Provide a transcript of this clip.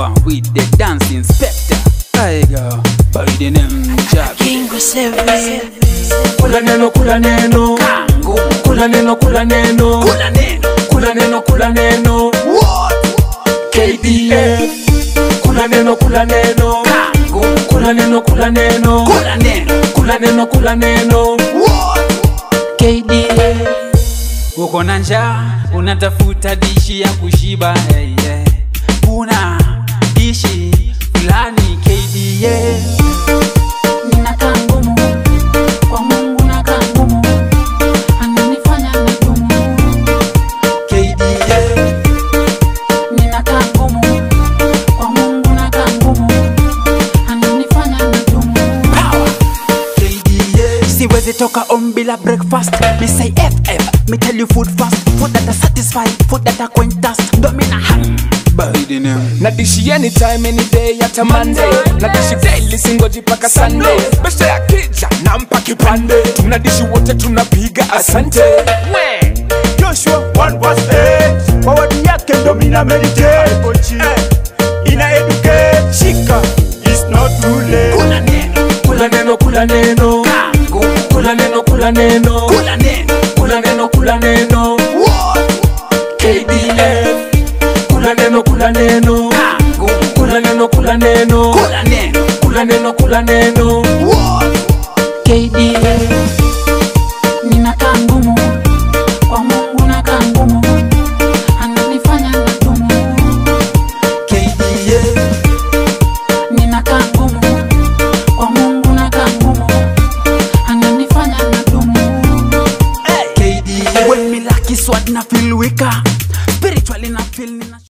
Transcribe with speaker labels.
Speaker 1: power with the dance inspector. I go by the name Jack.
Speaker 2: Kingo seven.
Speaker 3: kula neno kula neno
Speaker 1: Kango,
Speaker 3: kula neno kula neno
Speaker 1: kula neno.
Speaker 3: kula neno kula neno KDF kula neno kula neno
Speaker 1: Kango,
Speaker 3: kula neno kula neno
Speaker 1: kula neno.
Speaker 3: kula neno kula neno KDF
Speaker 1: Uko na njaa, unatafuta dishi ya kushiba hey, yeah. Kuna dishi fulani KDA
Speaker 2: Ninakaa ngumu kwa Mungu, nakaa ngumu, ananifanya nigumu.
Speaker 1: KDA
Speaker 2: Ninakaa ngumu kwa Mungu, nakaa ngumu, ananifanya nigumu.
Speaker 1: power KDA
Speaker 4: siwezi toka on bila breakfast me say ff me tell you food fast food that are satisfied food that are quench thirst ndo mina hang
Speaker 1: by the name
Speaker 3: na dishi anytime any day hata monday na dishi daily singoji paka sunday beste ya kija nampa kipande tuna dishi wote tunapiga asante we
Speaker 5: Joshua 1 verse 8 kwa wadi yake ndo mina meditate eh, ina educate shika is not too late
Speaker 1: kula neno
Speaker 3: kula neno kula neno
Speaker 1: Kango,
Speaker 3: kula neno kula neno
Speaker 1: kula neno.
Speaker 3: kula neno kula neno KDF kula neno kula neno
Speaker 1: Kango,
Speaker 3: kula neno kula neno
Speaker 1: kula neno.
Speaker 3: kula neno kula neno
Speaker 2: KDF. Ninakaa ngumu kwa Mungu, nakaa ngumu, ananifanya nigumu.
Speaker 1: KDA
Speaker 2: Ninakaa ngumu kwa Mungu, nakaa ngumu, ananifanya nigumu.
Speaker 1: KDA
Speaker 4: when me lucky sword na feel weaker spiritually na feel nina